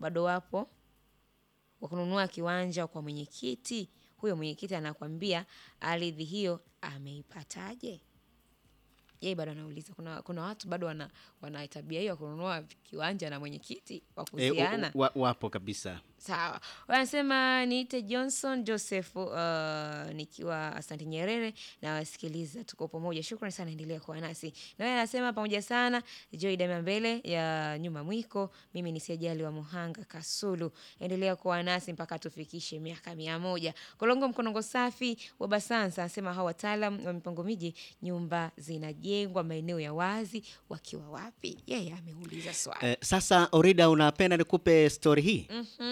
bado wapo wa kununua kiwanja kwa mwenyekiti. Huyo mwenyekiti anakwambia ardhi hiyo ameipataje? Yeye bado anauliza, kuna, kuna watu bado wana, wana tabia hiyo ya kununua kiwanja na mwenyekiti wa E, kuhusiana. wa, wapo kabisa. Sawa, wanasema niite Johnson Joseph uh, nikiwa Asante Nyerere na wasikiliza, tuko pamoja. Shukrani sana, endelea kuwa nasi. Na wewe anasema pamoja sana. Joy Dama mbele ya nyuma mwiko, mimi ni Sijali wa Muhanga Kasulu, endelea kuwa nasi mpaka tufikishe miaka mia moja. Kolongo Mkonongo safi wa Basansa anasema hawa wataalam wa mipango miji, nyumba zinajengwa maeneo ya wazi, wakiwa wapi? Yeye ameuliza swali. Eh, sasa Orida, unapenda nikupe stori hii?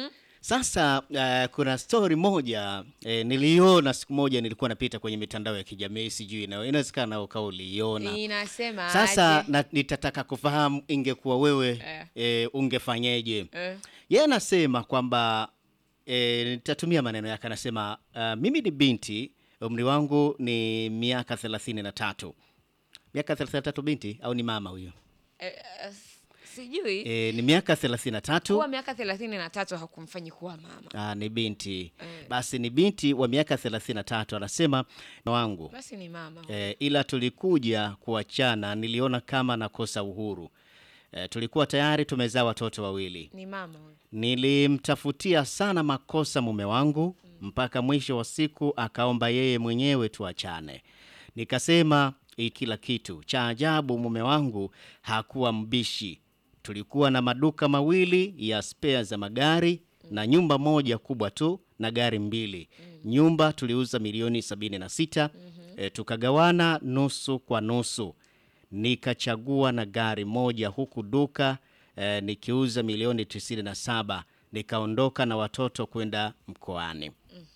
Sasa eh, kuna stori moja eh, niliona siku moja, nilikuwa napita kwenye mitandao ya kijamii, sijui na inawezekana ukawa uliiona. Inasema Sasa aje? na, nitataka kufahamu ingekuwa wewe Eh. eh, ungefanyeje? Eh. Yeye anasema kwamba eh, nitatumia maneno yake, anasema uh, mimi ni binti, umri wangu ni miaka thelathini na tatu. Miaka thelathini na tatu binti au ni mama huyo? Eh, eh, sijui E, ni miaka thelathini na tatu. kuwa miaka thelathini na tatu hakumfanyi kuwa mama. Ah, ni binti basi, ni binti wa miaka thelathini na tatu. Anasema wangu Basi ni mama. e, ila tulikuja kuachana, niliona kama nakosa uhuru. E, tulikuwa tayari tumezaa watoto wawili. Ni mama huyo. Nilimtafutia sana makosa mume wangu mpaka mwisho wa siku akaomba yeye mwenyewe tuachane. Nikasema "Hii kila kitu. Cha ajabu mume wangu hakuwa mbishi. Tulikuwa na maduka mawili ya spea za magari na nyumba moja kubwa tu na gari mbili. Nyumba tuliuza milioni sabini na sita. E, tukagawana nusu kwa nusu nikachagua na gari moja huku duka eh, nikiuza milioni 97 nikaondoka na watoto kwenda mkoani.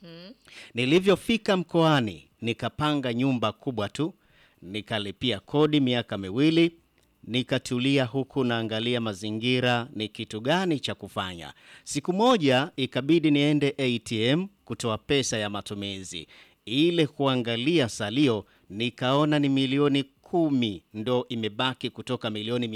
Nilivyofika mkoani nikapanga nyumba kubwa tu, nikalipia kodi miaka miwili, nikatulia huku naangalia mazingira ni kitu gani cha kufanya. Siku moja ikabidi niende ATM kutoa pesa ya matumizi. Ile kuangalia salio nikaona ni milioni kumi ndo imebaki kutoka milioni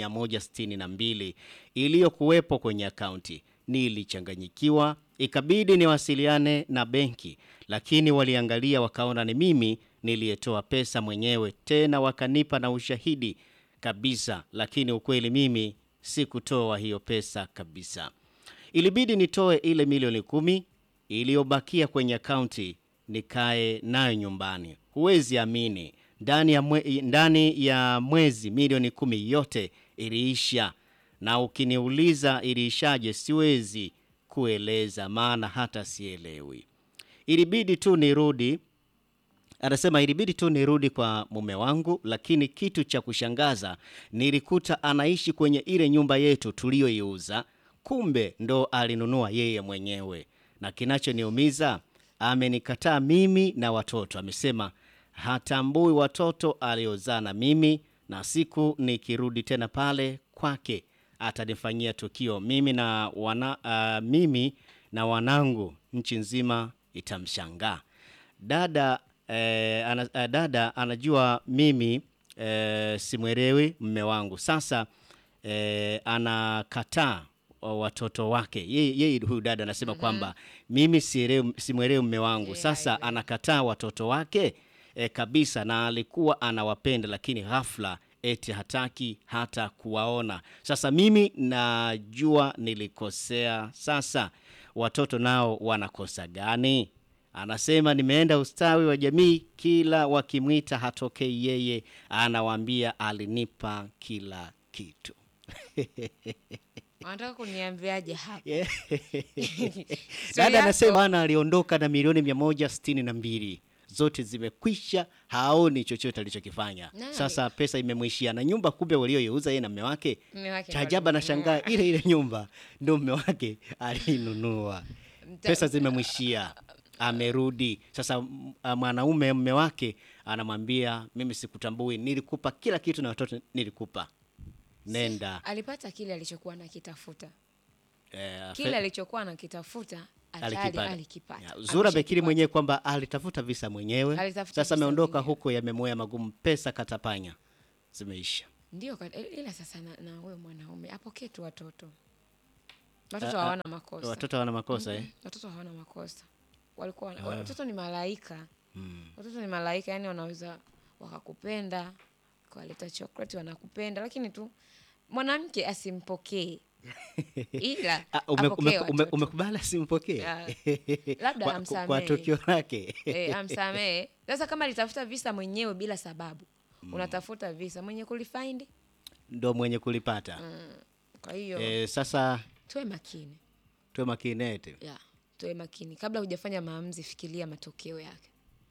162 iliyokuwepo kwenye akaunti. Nilichanganyikiwa, ikabidi niwasiliane na benki, lakini waliangalia wakaona ni mimi niliyetoa pesa mwenyewe, tena wakanipa na ushahidi kabisa, lakini ukweli mimi sikutoa hiyo pesa kabisa. Ilibidi nitoe ile milioni kumi iliyobakia kwenye akaunti nikae nayo nyumbani. Huwezi amini, ndani ya, mwe, ndani ya mwezi milioni kumi yote iliisha, na ukiniuliza iliishaje, siwezi kueleza, maana hata sielewi. Ilibidi tu nirudi Anasema ilibidi tu nirudi kwa mume wangu, lakini kitu cha kushangaza nilikuta anaishi kwenye ile nyumba yetu tuliyoiuza, kumbe ndo alinunua yeye mwenyewe. Na kinachoniumiza amenikataa mimi na watoto. Amesema hatambui watoto aliozaa na mimi, na siku nikirudi tena pale kwake atanifanyia tukio mimi na wana, uh, mimi na wanangu, nchi nzima itamshangaa. Dada eh, ana, eh, dada anajua mimi eh, simwelewi mme wangu. Sasa eh, anakataa wa- watoto wake. Yeye yeye huyu dada anasema kwamba mimi sielewi- simwelewi mme wangu. Sasa anakataa watoto wake eh, kabisa, na alikuwa anawapenda, lakini ghafla eti hataki hata kuwaona. Sasa mimi najua nilikosea. Sasa watoto nao wanakosa gani? Anasema nimeenda ustawi wa jamii, kila wakimwita hatokei yeye, anawaambia alinipa kila kitu. Wanataka kuniambiaje hapa? Yeah. Sio Dada yako. anasema ana aliondoka na milioni mia moja sitini na mbili zote zimekwisha, haoni chochote alichokifanya. Naam. Sasa pesa imemwishia na nyumba kumbe walioiuza yeye na mme wake. Mume wake Cha ndo ajabu alinunua. anashangaa ile ile nyumba ndio mme wake alinunua. Mta- Pesa zimemwishia, amerudi sasa. m- a- Mwanaume mme wake anamwambia mimi sikutambui, nilikupa kila kitu na watoto nilikupa, nenda Alipata kile alichokuwa nakitafuta, eh, kile alichokuwa nakitafuta atali alikipata. alikipata. Ya, Zura Ameshakipata. Bekiri mwenyewe kwamba alitafuta visa mwenyewe, Alitafuta sasa visa ameondoka mwenyewe. huko, yamemoya magumu, pesa katapanya, zimeisha. Ndio, ka- ila sasa na, na huyo mwanaume apokee tu watoto watoto Ah, ah, hawana makosa Watoto wana makosa eh? watoto hawana makosa walikuwa wana- watoto ni malaika watoto ni malaika yani wanaweza wakakupenda kawaleta chocolate wanakupenda lakini tu mwanamke asimpokee ila Ah, ume- apokee ume- ume- watoto. umekubali asimpokee Ah, labda kwa, amsamehe. kwa tukio lake e, amsamehe sasa kama alitafuta visa mwenyewe bila sababu unatafuta visa mwenye kulifaindi ndo mwenye kulipata kwa hiyo eh, sasa tuwe makini tuwe makini eti ya tuwe makini kabla hujafanya maamuzi fikiria matokeo yake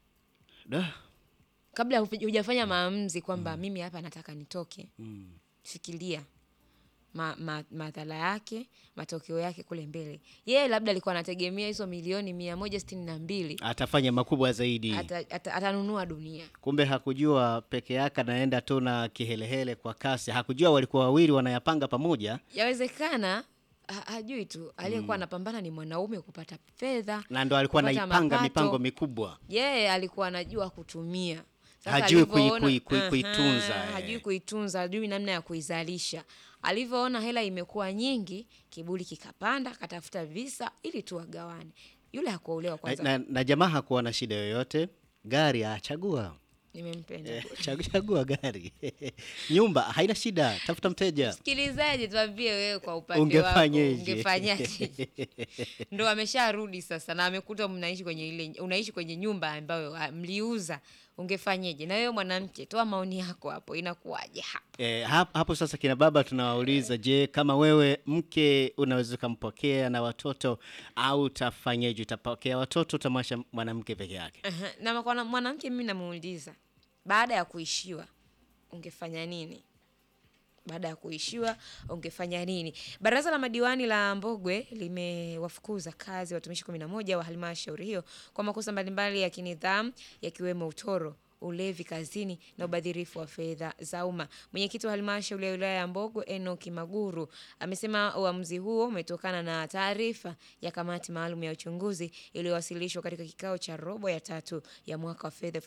Da, kabla huja- hujafanya maamuzi kwamba mimi hapa nataka nitoke fikiria ma, ma, madhara yake matokeo yake kule mbele yeye labda alikuwa anategemea hizo milioni mia moja sitini na mbili atafanya makubwa zaidi ata, ata, atanunua dunia kumbe hakujua peke yake anaenda tu na kihelehele kwa kasi hakujua walikuwa wawili wanayapanga pamoja yawezekana ha, hajui tu aliyekuwa anapambana ni mwanaume kupata fedha na ndo alikuwa kupata anaipanga mapato. mipango mikubwa yeye alikuwa anajua kutumia Sasa Hajui kui- alivyoona- kui- kui- Aha, kuitunza, eh. hajui kuitunza hajui namna ya kuizalisha alivyoona hela imekuwa nyingi kiburi kikapanda akatafuta visa ili tu wagawane yule hakuolewa na, kwanza na, na jamaa hakuwa na shida yoyote gari achagua nimempenda chagua gari nyumba haina shida tafuta mteja msikilizaji tuambie wewe kwa upande Ungefanyeje? wako ungefanyaje ndo amesharudi sasa na amekuta mnaishi kwenye ile unaishi kwenye nyumba ambayo ah, mliuza ungefanyeje na wewe mwanamke toa maoni yako hapo inakuwaje hapo E, hapo, hapo sasa kina baba tunawauliza, je, kama wewe mke unaweza ukampokea na watoto au utafanyeje? Utapokea watoto, utamwacha mwanamke peke yake? Aha, na kwa na- mwanamke mimi namuuliza baada ya kuishiwa ungefanya nini baada ya kuishiwa ungefanya nini baraza la madiwani la mbogwe limewafukuza kazi watumishi kumi na moja wa halmashauri hiyo kwa makosa mbalimbali ya kinidhamu yakiwemo utoro ulevi kazini na ubadhirifu wa fedha za umma. Mwenyekiti wa halmashauri ya wilaya ya Mbogwe Enoki Maguru amesema uamuzi huo umetokana na taarifa ya kamati maalum ya uchunguzi iliyowasilishwa katika kikao cha robo ya tatu ya mwaka wa fedha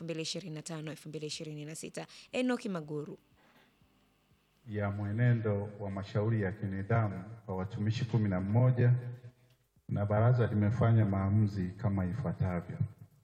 2025-2026. Enoki Maguru ya mwenendo wa mashauri ya kinidhamu kwa watumishi kumi na mmoja na baraza limefanya maamuzi kama ifuatavyo.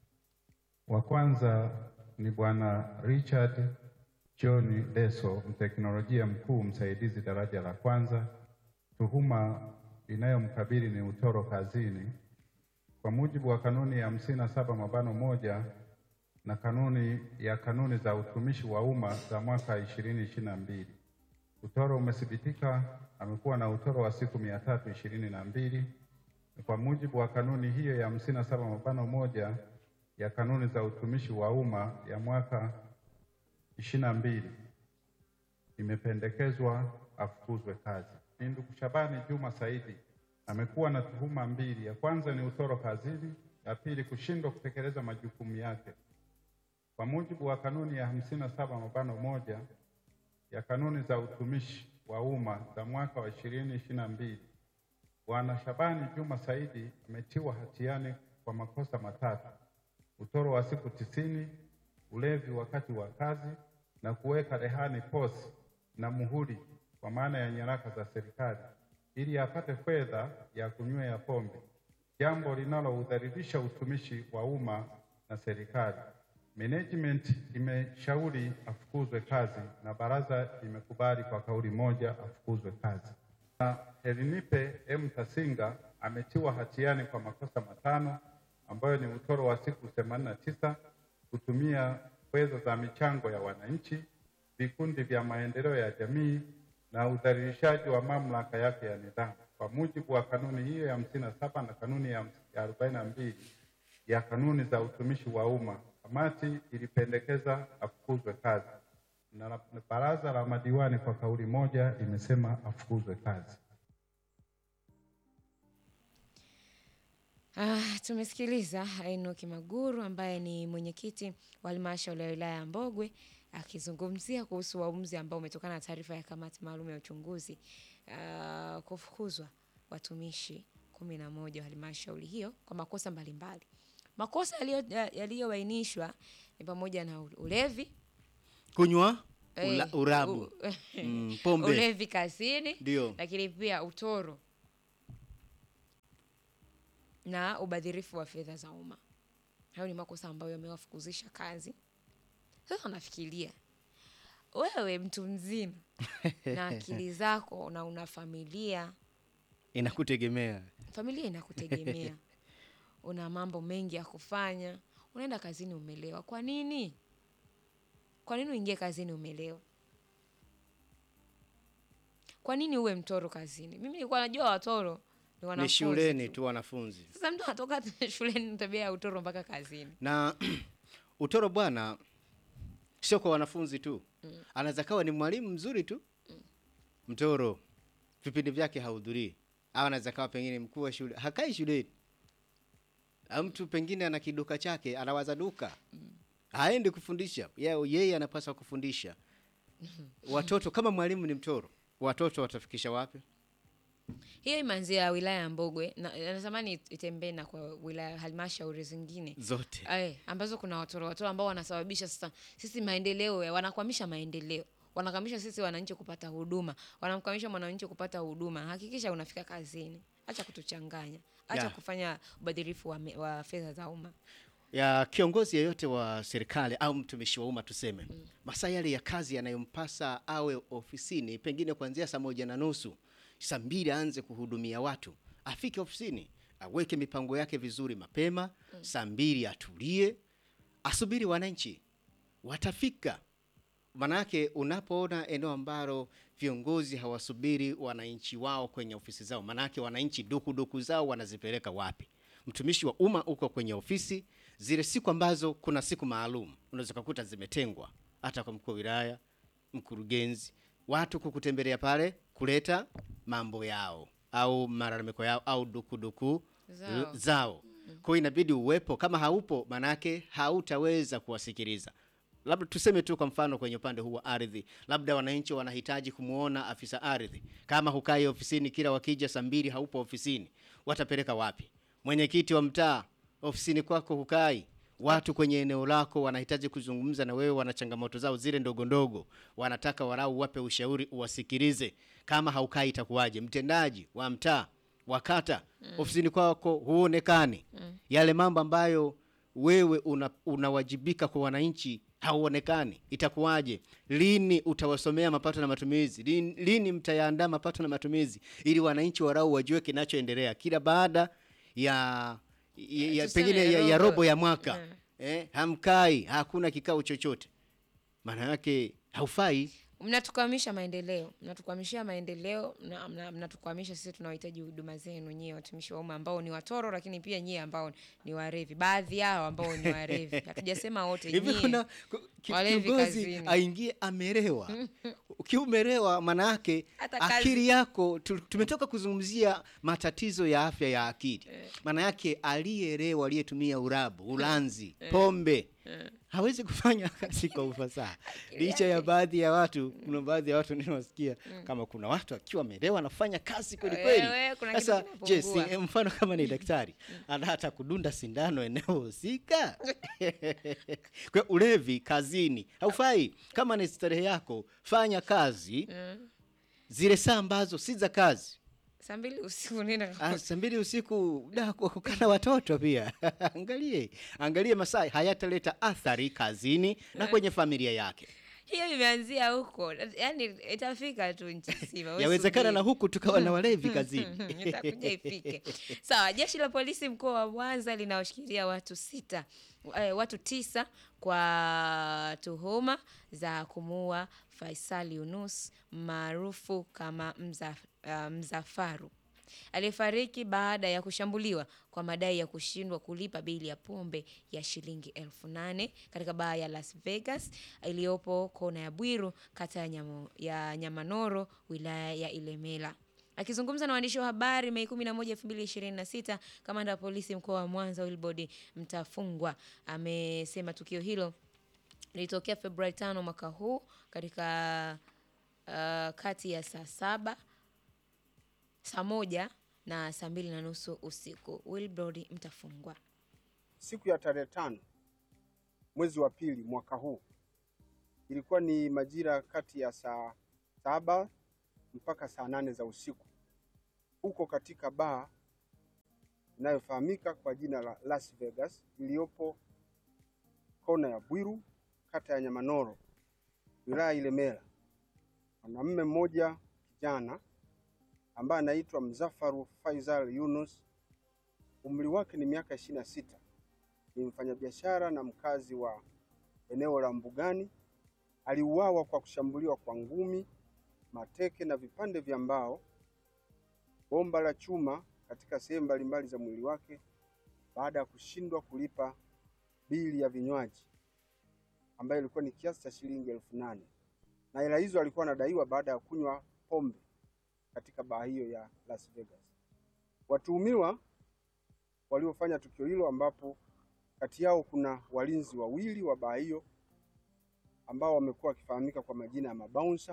Wa kwanza ni Bwana Richard John Deso, mteknolojia mkuu msaidizi daraja la kwanza. Tuhuma inayomkabili ni utoro kazini kwa mujibu wa kanuni ya hamsini na saba mabano moja na kanuni ya kanuni za utumishi wa umma za mwaka ishirini ishirini na mbili. Utoro umethibitika, amekuwa na utoro wa siku mia tatu ishirini na mbili kwa mujibu wa kanuni hiyo ya hamsini na saba mabano moja ya kanuni za utumishi wa umma ya mwaka ishirini na mbili imependekezwa afukuzwe kazi. Ni ndugu Shabani Juma Saidi amekuwa na tuhuma mbili. Ya kwanza ni utoro kazini, ya pili kushindwa kutekeleza majukumu yake. Kwa mujibu wa kanuni ya hamsini na saba mabano moja ya kanuni za utumishi wa umma za mwaka wa ishirini ishirini na mbili Bwana Shabani Juma Saidi ametiwa hatiani kwa makosa matatu: utoro wa siku tisini, ulevi wakati wa kazi na kuweka rehani posi na muhuri kwa maana ya nyaraka za serikali ili apate fedha ya kunywea pombe, jambo linaloudhalilisha utumishi wa umma na serikali. Management imeshauri afukuzwe kazi na baraza limekubali kwa kauli moja afukuzwe kazi. Na Elinipe M Tasinga ametiwa hatiani kwa makosa matano ambayo ni utoro wa siku themanini na tisa, kutumia fedha za michango ya wananchi, vikundi vya maendeleo ya jamii na udhalilishaji wa mamlaka yake ya nidhamu kwa mujibu wa kanuni hiyo ya hamsini na saba na kanuni ya arobaini na mbili ya kanuni za utumishi wa umma. Kamati ilipendekeza afukuzwe kazi na la- baraza la madiwani kwa kauli moja imesema afukuzwe kazi. Ah, tumesikiliza Enoki Maguru ambaye ni mwenyekiti wa halmashauri ya wilaya ya Mbogwe akizungumzia kuhusu uamuzi ambao umetokana na taarifa ya kamati maalum ya uchunguzi ah, kufukuzwa watumishi kumi na moja wa halmashauri hiyo kwa makosa mbalimbali. Makosa yaliyo- ya- yaliyobainishwa ni pamoja na u- ulevi, Kunywa eh, ula, urabu u- mm, pombe ulevi kazini, ndio lakini pia utoro na ubadhirifu wa fedha za umma. Hayo ni makosa ambayo yamewafukuzisha kazi. Sasa nafikiria wewe mtu mzima na akili zako na una familia, Inakutegemea. familia inakutegemea, una mambo mengi ya kufanya, unaenda kazini umelewa. Kwa nini? Kwa nini uingie kazini umelewa? Kwa nini uwe mtoro kazini? Mimi nilikuwa najua watoro ni Ni wanafunzi shuleni tu. tu wanafunzi. Sasa mtu anatoka shuleni na tabia ya utoro mpaka kazini. Na utoro bwana sio kwa wanafunzi tu. Anaweza kawa ni mwalimu mzuri tu. Mtoro. Vipindi vyake hahudhurii. Au anaweza kawa pengine mkuu wa shule, hakai shuleni. Au mtu pengine ana kiduka chake, anawaza duka. Haendi kufundisha. Yeye yeye anapaswa kufundisha. Watoto kama mwalimu ni mtoro, watoto watafikisha wapi? Hiyo imeanzia wilaya ya Mbogwe na natamani itembee na kwa wilaya halmashauri zingine Zote. Ay, ambazo kuna watoro watoro ambao wanasababisha sasa sisi maendeleo ya- wanakwamisha maendeleo wanakwamisha sisi wananchi kupata huduma wanamkwamisha mwananchi kupata huduma hakikisha unafika kazini acha kutuchanganya acha Yeah. kufanya ubadhirifu wa, me- wa fedha za umma ya kiongozi yeyote wa serikali au mtumishi wa umma tuseme, masaa yale ya kazi yanayompasa awe ofisini, pengine kuanzia saa moja na nusu saa mbili aanze kuhudumia watu, afike ofisini, aweke mipango yake vizuri mapema, saa mbili atulie, asubiri wananchi watafika. Manake unapoona eneo ambalo viongozi hawasubiri wananchi wao kwenye ofisi zao, manake wananchi dukuduku zao wanazipeleka wapi? Mtumishi wa umma uko kwenye ofisi, zile siku ambazo kuna siku maalum unaweza kukuta zimetengwa hata kwa mkuu wa wilaya, mkurugenzi, watu kukutembelea pale kuleta mambo yao au malalamiko yao au dukuduku Zao. zao. Kwa hiyo inabidi uwepo, kama haupo manake hautaweza kuwasikiliza. Labda tuseme tu kwa mfano kwenye upande huu wa ardhi, labda wananchi wanahitaji kumwona afisa ardhi. Kama hukai ofisini, kila wakija saa mbili haupo ofisini, watapeleka wapi? Mwenyekiti wa mtaa, ofisini kwako hukai, watu kwenye eneo lako wanahitaji kuzungumza na wewe, wana changamoto zao zile ndogo ndogo, wanataka warau wape ushauri, uwasikilize. Kama haukai itakuwaje? Mtendaji wa mtaa wa kata ofisini kwako huonekani, yale mambo ambayo wewe una, unawajibika kwa wananchi hauonekani, itakuwaje? Lini utawasomea mapato na matumizi? Lini, lini mtayaandaa mapato na matumizi ili wananchi warau wajue kinachoendelea kila baada ya, ya, ya Tuseme pengine ya, ya robo. robo ya mwaka Mm. eh, hamkai, hakuna kikao chochote, maana yake haufai. mnatukwamisha maendeleo mnatukwamishia maendeleo mna- mna- mnatukwamisha sisi tunaohitaji huduma zenu nyie watumishi wa umma ambao ni watoro lakini pia nyie ambao ni warevi baadhi yao ambao ni warevi hatujasema wote hivi nyie kuna ku- ki- walevi kiongozi kazini. aingie amerewa ukiwa umerewa maana yake Hata kazi- akili yako tu- tumetoka kuzungumzia matatizo ya afya ya akili maana yake aliyerewa aliyetumia urabu ulanzi pombe hawezi kufanya kazi kwa ufasaha licha ya baadhi ya watu kuna baadhi ya watu ninawasikia kama kuna watu akiwa amelewa anafanya kazi kweli kweli Wewe, kuna kitu sasa je si kinapungua. eh, mfano kama ni daktari ana hata kudunda sindano eneo husika kwa hiyo ulevi kazini haufai kama ni starehe yako fanya kazi zile saa ambazo si za kazi saa mbili usiku nenda Ah, saa mbili usiku da kwa kukaa na watoto pia angalie angalie masaa hayataleta athari kazini na kwenye familia yake hiyo imeanzia huko yani itafika tu nchi nzima wewe yawezekana subiri. na huku tukawa na walevi kazini itakuja ifike sawa jeshi la polisi mkoa wa mwanza linaoshikilia watu sita eh, watu tisa kwa tuhuma za kumuua faisal yunus maarufu kama mza, uh, mzafaru aliyefariki baada ya kushambuliwa kwa madai ya kushindwa kulipa bili ya pombe ya shilingi elfu nane katika baa ya Las Vegas iliyopo kona ya Bwiru kata ya, Nyamo, ya Nyamanoro wilaya ya Ilemela. Akizungumza na waandishi wa habari Mei 11, 2026, kamanda wa polisi mkoa wa Mwanza Wilbord Mtafungwa amesema tukio hilo lilitokea Februari 5 mwaka huu katika uh, kati ya saa saba saa moja na saa mbili na nusu usiku. Wilbrod Mtafungwa. Siku ya tarehe tano mwezi wa pili mwaka huu ilikuwa ni majira kati ya saa saba mpaka saa nane za usiku huko katika baa inayofahamika kwa jina la Las Vegas iliyopo kona ya Bwiru, kata ya Nyamanoro, wilaya Ilemela. Mwanamume mmoja kijana ambaye anaitwa Mzafaru Faisal Yunus, umri wake ni miaka ishirini na sita, ni mfanyabiashara na mkazi wa eneo la Mbugani. Aliuawa kwa kushambuliwa kwa ngumi, mateke na vipande vya mbao, bomba la chuma katika sehemu mbalimbali za mwili wake baada ya kushindwa kulipa bili ya vinywaji ambayo ilikuwa ni kiasi cha shilingi elfu nane na hela hizo alikuwa anadaiwa baada ya kunywa pombe katika baa hiyo ya Las Vegas. Watuhumiwa waliofanya tukio hilo, ambapo kati yao kuna walinzi wawili wa baa hiyo ambao wamekuwa wakifahamika kwa majina ya mabouncer,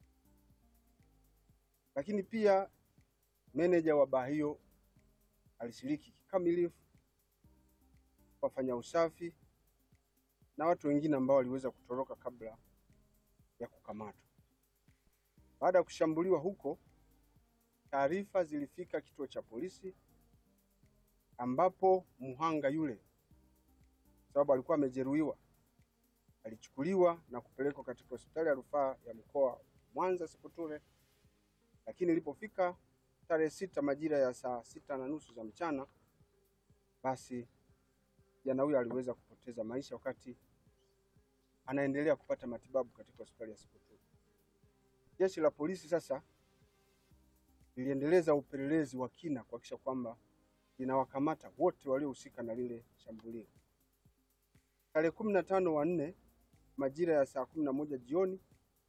lakini pia meneja wa baa hiyo alishiriki kikamilifu wafanya usafi na watu wengine ambao waliweza kutoroka kabla ya kukamatwa. Baada ya kushambuliwa huko, taarifa zilifika kituo cha polisi ambapo mhanga yule, sababu alikuwa amejeruhiwa, alichukuliwa na kupelekwa katika hospitali ya rufaa ya mkoa Mwanza Sepetu, lakini ilipofika tarehe sita majira ya saa sita na nusu za mchana, basi kijana huyo aliweza kupoteza maisha wakati anaendelea kupata matibabu katika hospitali ya Sepetu. Jeshi la polisi sasa liliendeleza upelelezi wa kina kuhakikisha kwamba linawakamata wote waliohusika na lile shambulio. Tarehe kumi na tano wa nne majira ya saa kumi na moja jioni,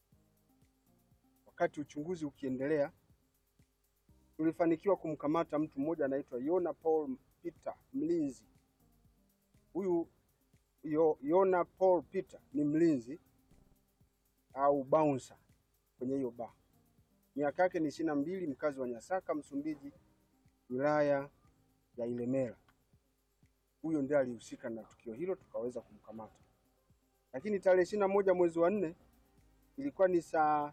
wakati uchunguzi ukiendelea, tulifanikiwa kumkamata mtu mmoja anaitwa Yona Paul Peter mlinzi. Huyu Yo- Yona Paul Peter ni mlinzi au bouncer kwenye hiyo baa. Miaka yake ni ishirini na mbili, mkazi wa Nyasaka, Msumbiji, wilaya ya Ilemela. Huyo ndiye alihusika na tukio hilo, tukaweza kumkamata. Lakini tarehe ishirini na moja mwezi wa nne ilikuwa ni saa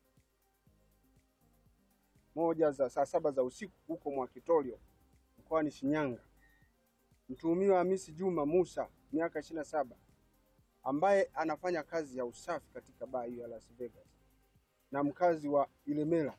moja za saa saba za usiku huko Mwakitorio mkoani Shinyanga, mtuhumiwa Hamisi Juma Musa miaka ishirini na saba ambaye anafanya kazi ya usafi katika baa hiyo ya Las Vegas na mkazi wa Ilemela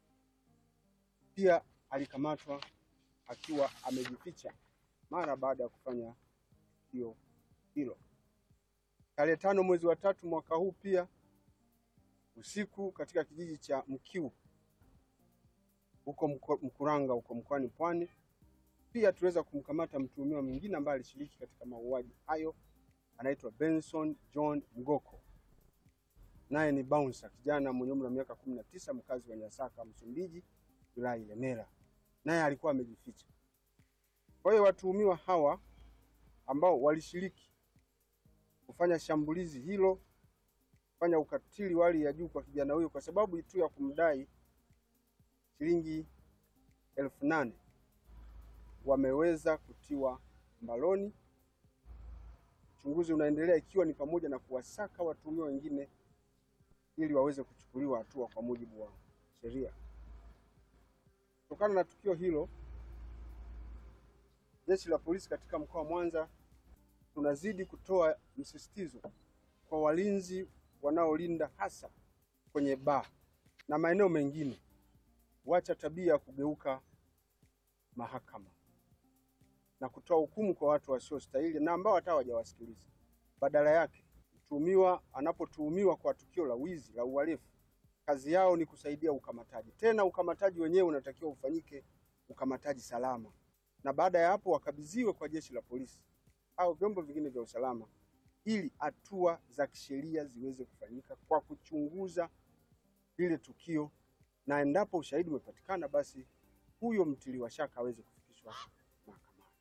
pia alikamatwa akiwa amejificha mara baada ya kufanya tukio hilo. Tarehe tano mwezi wa tatu mwaka huu pia usiku katika kijiji cha Mkiu huko Mko- Mkuranga huko mkoani Pwani pia tuliweza kumkamata mtuhumiwa mwingine ambaye alishiriki katika mauaji hayo, anaitwa Benson John Mgoko, naye ni bouncer, kijana mwenye umri wa miaka kumi na tisa, mkazi wa Nyasaka, Msumbiji, wilaya ya Ilemela, naye alikuwa amejificha. Kwa hiyo watuhumiwa hawa ambao walishiriki kufanya shambulizi hilo, kufanya ukatili wa hali ya juu kwa kijana huyo kwa sababu tu ya kumdai shilingi elfu nane wameweza kutiwa mbaloni. Uchunguzi unaendelea ikiwa ni pamoja na kuwasaka watuhumiwa wengine ili waweze kuchukuliwa hatua kwa mujibu wa sheria. Kutokana na tukio hilo, jeshi la polisi katika mkoa wa Mwanza tunazidi kutoa msisitizo kwa walinzi wanaolinda hasa kwenye baa na maeneo mengine, wacha tabia ya kugeuka mahakama na kutoa hukumu kwa watu wasiostahili na ambao hata hawajawasikiliza. Badala yake, mtuhumiwa anapotuhumiwa kwa tukio la wizi la uhalifu, kazi yao ni kusaidia ukamataji. Tena ukamataji wenyewe unatakiwa ufanyike ukamataji salama, na baada ya hapo wakabidhiwe kwa jeshi la polisi au vyombo vingine vya usalama ili hatua za kisheria ziweze kufanyika kwa kuchunguza lile tukio, na endapo ushahidi umepatikana, basi huyo mtiliwa shaka aweze kufikishwa mahakamani.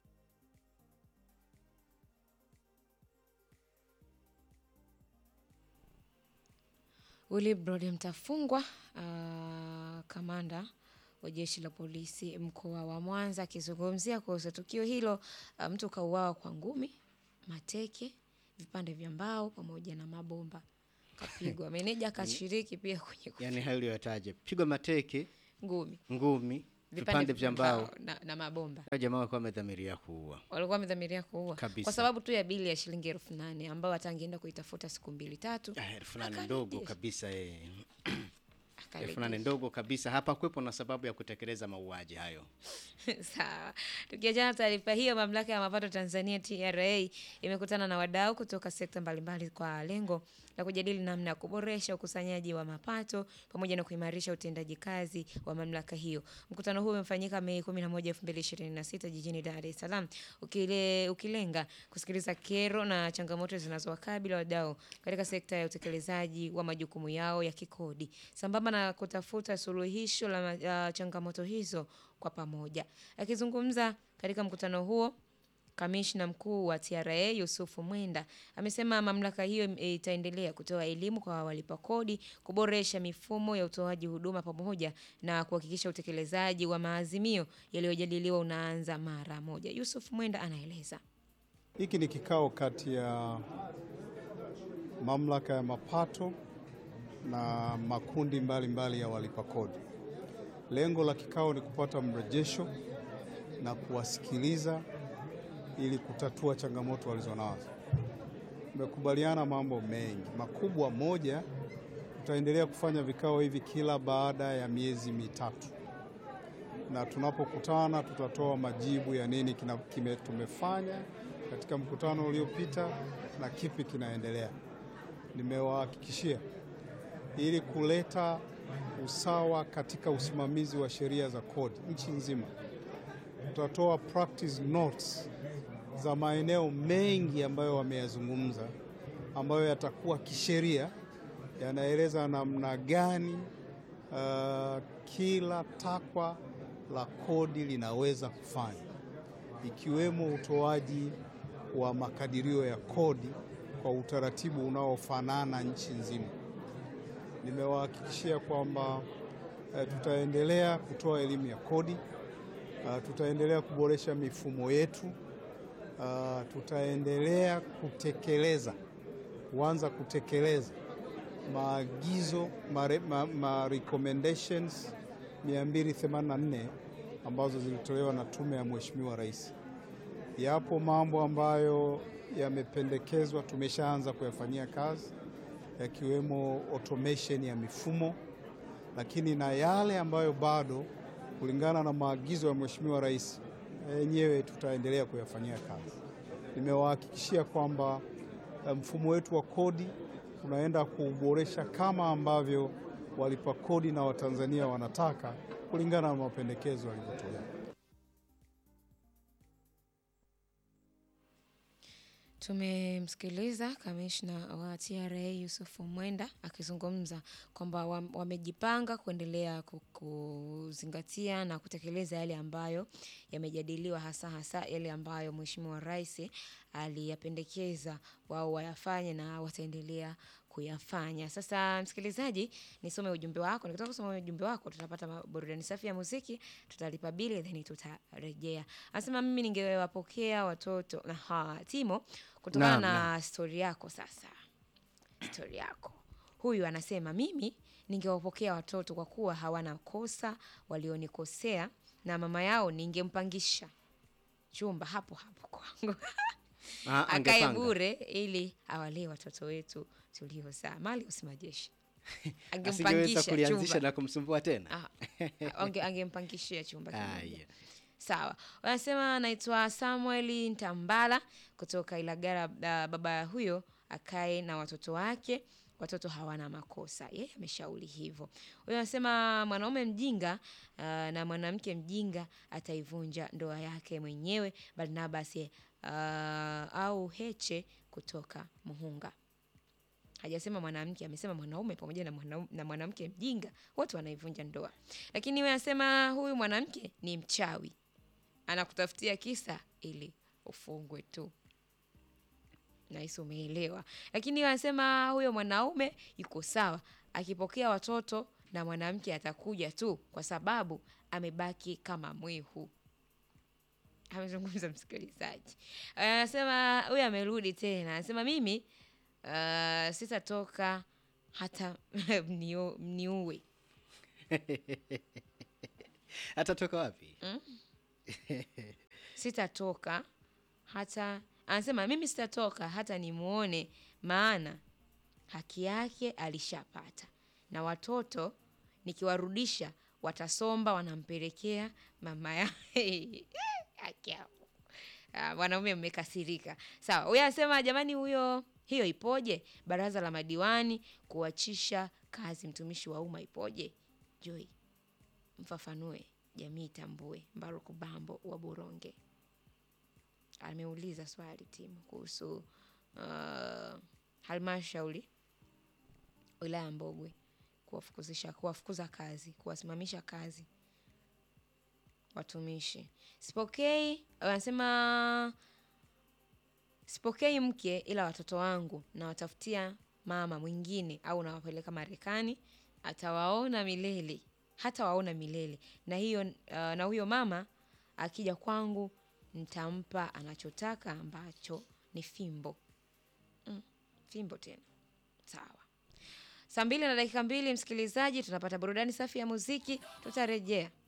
Willibrod Mtafungwa, uh, kamanda wa jeshi la polisi mkoa wa Mwanza akizungumzia kuhusu tukio hilo. Uh, mtu kauawa kwa ngumi, mateke, vipande vya mbao pamoja na mabomba kapigwa. Meneja akashiriki pia kwenye Yaani hayo uliyotaja, pigwa mateke, ngumi. ngumi, Vipande vya mbao. na, na mabomba Hao jamaa walikuwa wamedhamiria kuua walikuwa wamedhamiria kuua Kabisa. kwa sababu tu ya bili ya shilingi elfu nane ambayo hata angeenda kuitafuta siku mbili tatu Ah, elfu nane Akarejesha. ndogo kabisa eh. akarejesha. elfu nane ndogo kabisa hapa kwepo na sababu ya kutekeleza mauaji hayo Sawa. Tukiachana na taarifa hiyo, mamlaka ya mapato Tanzania TRA imekutana na wadau kutoka sekta mbalimbali kwa lengo la kujadili namna ya kuboresha ukusanyaji wa mapato pamoja na kuimarisha utendaji kazi wa mamlaka hiyo. Mkutano huu umefanyika Mei 11, 2026 jijini Dar es Salaam ukile, ukilenga kusikiliza kero na changamoto zinazowakabili wadau katika sekta ya utekelezaji wa majukumu yao ya kikodi sambamba na kutafuta suluhisho la ma- la changamoto hizo kwa pamoja. Akizungumza katika mkutano huo, kamishna mkuu wa TRA Yusufu Mwenda amesema mamlaka hiyo im- itaendelea kutoa elimu kwa walipa kodi, kuboresha mifumo ya utoaji huduma pamoja na kuhakikisha utekelezaji wa maazimio yaliyojadiliwa unaanza mara moja. Yusuf Mwenda anaeleza. Hiki ni kikao kati ya mamlaka ya mapato na makundi mbalimbali mbali ya walipa kodi. Lengo la kikao ni kupata mrejesho na kuwasikiliza ili kutatua changamoto walizonazo. Tumekubaliana mambo mengi makubwa. Moja, tutaendelea kufanya vikao hivi kila baada ya miezi mitatu na tunapokutana tutatoa majibu ya nini kina, kime, tumefanya katika mkutano uliopita na kipi kinaendelea. Nimewahakikishia ili kuleta usawa katika usimamizi wa sheria za kodi nchi nzima, tutatoa practice notes za maeneo mengi ambayo wameyazungumza, ambayo yatakuwa kisheria, yanaeleza namna gani uh, kila takwa la kodi linaweza kufanya, ikiwemo utoaji wa makadirio ya kodi kwa utaratibu unaofanana nchi nzima. Nimewahakikishia kwamba eh, tutaendelea kutoa elimu ya kodi, uh, tutaendelea kuboresha mifumo yetu, uh, tutaendelea kutekeleza kuanza kutekeleza maagizo ma, ma, ma recommendations 284 ambazo zilitolewa na tume ya Mheshimiwa Rais. Yapo mambo ambayo yamependekezwa, tumeshaanza kuyafanyia kazi, yakiwemo automation ya mifumo, lakini na yale ambayo bado kulingana na maagizo ya Mheshimiwa Rais yenyewe tutaendelea kuyafanyia kazi. Nimewahakikishia kwamba eh, mfumo wetu wa kodi tunaenda kuuboresha kama ambavyo walipa kodi na Watanzania wanataka kulingana na mapendekezo yalivyotolewa. Tumemsikiliza kamishna wa TRA Yusufu Mwenda akizungumza kwamba wam- wamejipanga kuendelea ku- kuzingatia na kutekeleza yale ambayo yamejadiliwa, hasa hasa yale ambayo Mheshimiwa Rais aliyapendekeza wao wayafanye na wataendelea kuyafanya. Sasa msikilizaji, nisome ujumbe wako. Nikitaka kusoma ujumbe wako, tutapata ma- burudani safi ya muziki, tutalipa bili then tutarejea. Anasema mimi ningewapokea watoto aha, Timo, kutokana Naam, na stori yako. Sasa stori yako, huyu anasema mimi ningewapokea watoto kwa kuwa hawana kosa walionikosea, na mama yao ningempangisha chumba hapo hapo kwangu Ah, akae angepanga. bure ili awalee watoto wetu tuliozaa. Mali usimajeshi asingeweza angempangisha kulianzisha chumba na kumsumbua tena Ah, ange- angempangishia chumba kimoja. Aya. Sawa, wanasema anaitwa Samuel Ntambala kutoka Ilagara. Uh, baba huyo akae na watoto wake, watoto hawana makosa. Yeye ameshauri hivyo. Huyo anasema mwanaume mjinga uh, na mwanamke mjinga ataivunja ndoa yake mwenyewe. Barnabas uh, au Heche kutoka Muhunga hajasema mwanamke, amesema mwanaume pamoja na mwanau- na mwanamke mjinga, wote wanaivunja ndoa. Lakini wewe anasema huyu mwanamke ni mchawi, anakutafutia kisa ili ufungwe tu. Nahisi umeelewa. Lakini wanasema huyo mwanaume yuko sawa, akipokea watoto na mwanamke atakuja tu, kwa sababu amebaki kama mwihu amezungumza msikilizaji. Anasema huyu amerudi tena, anasema mimi uh, sitatoka hata mnio- mniue. atatoka wapi? sitatoka hata anasema mimi sitatoka hata nimuone maana haki yake alishapata na watoto nikiwarudisha watasomba wanampelekea mama yake haki yao Ah, wanaume mmekasirika sawa huyo anasema jamani huyo hiyo ipoje baraza la madiwani kuachisha kazi mtumishi wa umma ipoje joy mfafanue jamii itambue mbaruku bambo wa buronge ameuliza swali timu kuhusu uh, halmashauri wilaya ya mbogwe kuwafukuzisha kuwafukuza kazi kuwasimamisha kazi watumishi sipokei wanasema sipokei mke ila watoto wangu nawatafutia mama mwingine au nawapeleka marekani atawaona milele hata waona milele na hiyo uh, na huyo mama akija kwangu nitampa anachotaka ambacho ni fimbo mm, fimbo tena sawa saa mbili na dakika mbili msikilizaji tunapata burudani safi ya muziki tutarejea